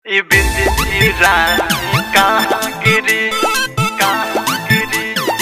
ई बिंदी रानी कहाँ गिरी कहाँ गिरी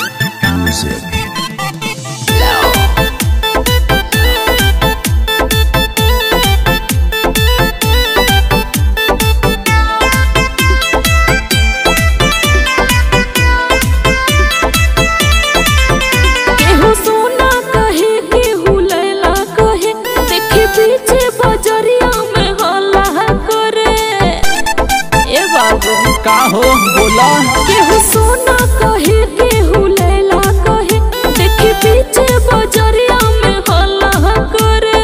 केहू सोना कहे केहू लैला कहे देखे पीछे बजरिया में हल्ला करे ए बाबू का हो बोला केहू सोना कहे केहू लैला कहे देखे पीछे बजरिया में हल्ला करे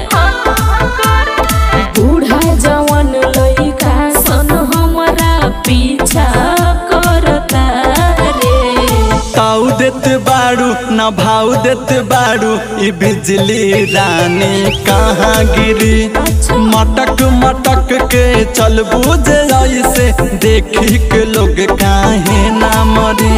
बूढ़ा जवान लइका सन हमरा पीछा करता रे ताऊ देत बाड़ू ना भाव देत बाड़ू ई बिजली रानी कहाँ गिरी मटक मटक के चल बुझे ऐसे देखी के लोग काहे ना मरी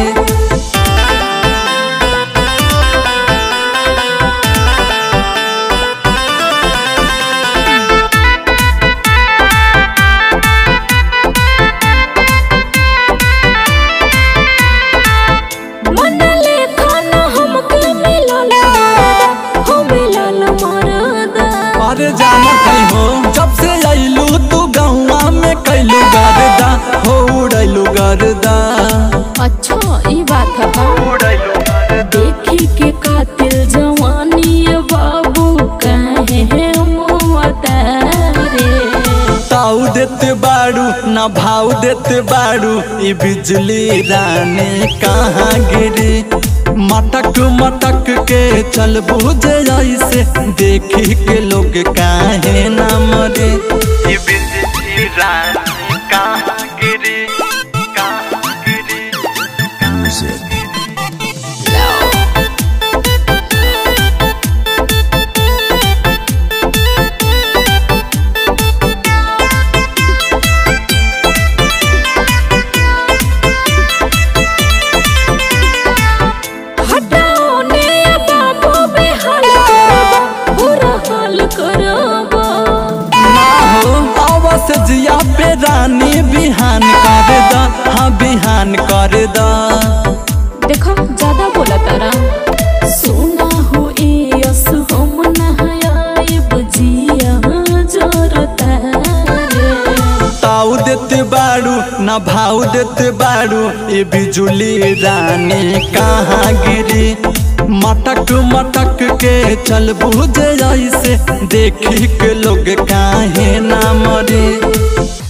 मन लेखा न हमके मिलल मरदा, हो मिलल मरदा। अरे जाना कहीं हो जब से अइलू तू गहुआ में कैलू गर्दा हो उड़ैलू गर्दा अच्छा ई बात है उड़ैलो देखी के कातिल जवानी ये बाबू काहे मुआता रे ताऊ देत बाड़ू ना भाव देत बाड़ू ई बिजली रानी कहाँ गिरी मटक मटक के चल बुझे ऐसे देखी के लोग काहे ना मरे ई बिंदी रानी कहाँ गिरी कहाँ गिरी हटाओ ने ये बाबू बेहाल करबा बुरा हाल करबा ना हो आवास जिया पे रानी बिहान कर दा हाँ बिहान कर दा देखो ज्यादा बोला तारा सोना हो ए यस हम नहाए बजिया जरता रे ताऊ देत बाड़ू ना भाव देत बाड़ू ये बिजुली रानी कहाँ गिरी मटक मटक के चल बुझे ऐसे देखी के लोग काहे ना मरे